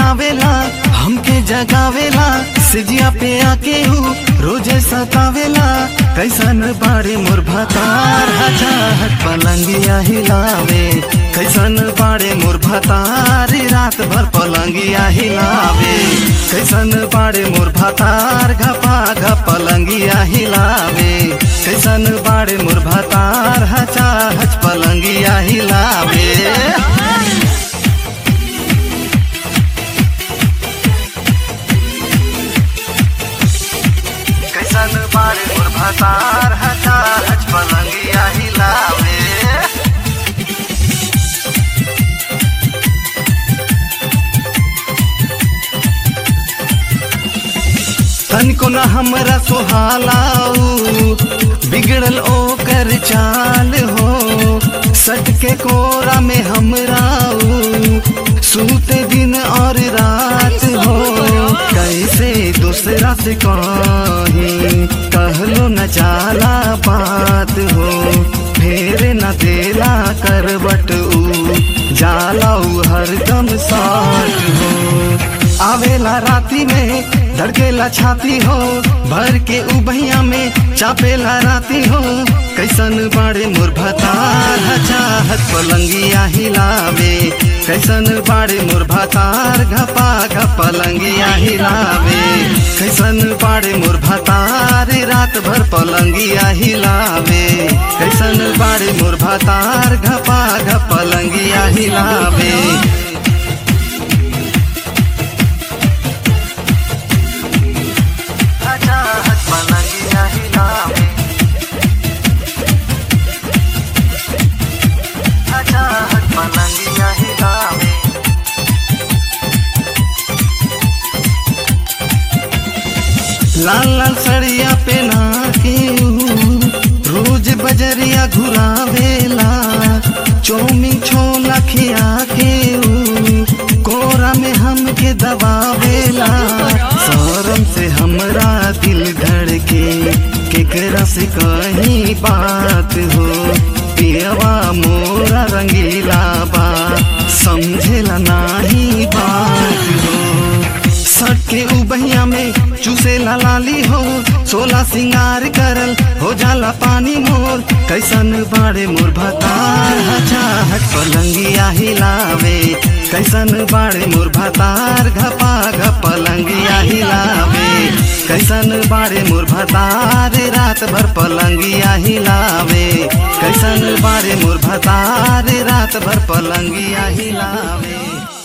आवेला हमके जगावेला सिजिया पे आके हूँ रोजे सतावेला कैसन बाड़े मोर भतार हजाहट पलंगिया हिलावे कैसन बाड़े मोर भतार रात भर पलंगिया हिलावे कैसन बाड़े मोर भतार घपा घप पलंगिया हिलावे कैसन बाड़े मोर भतार हचा हच पलंगिया हिलावे कैसन बारे मोर भतार हचार हच पलंगिया हिलावे तनिको न हमरा सोहालाऊ बिगड़ल ओकर चाल हो सट के कोरा में हमराऊ सूते दिन और रात हो कैसे दूसरा से कहीं कहलो न जाला बात हो फेर न देला करबट ऊ जाला ऊ हरदम साथ हो आवेला राती में धड़केला छाती हो भर के उबैया में चापेला राती हो कैसन बाड़े मोर भतार चाहत पलंगिया हिलावे कैसन बाड़े मोर भतार घपा घप पलंगिया हिलावे कैसन बाड़े मोर भतार रात भर पलंगिया हिलावे कैसन बाड़े मोर भतार घपा घप पलंगिया हिलावे चाहत पलंगिया हिलावे चाहत पलंगिया हिलावे लाल लाल सड़िया पहना के ऊ, रोज बजरिया घुरावेला चौमी छोला खिया के ऊ, कोरा में हमके दबावेला शरम से हमरा दिल धड़के केकरा से कहीं बात हो पियवा मोरा रंगीला बा समझेला नाही बात हो सट के उबहिया में चूसेला लाली हो सोला सिंगार करल हो जाला पानी मोर कैसन बाड़े मोर भतार चाहत पलंगिया हिलावे कैसन बाड़े मोर भतार घपा घप पलंगिया हिलावे कैसन बाड़े मोर भतार रात भर पलंगिया हिलावे कैसन बाड़े मोर भतार रात भर पलंगिया हिलावे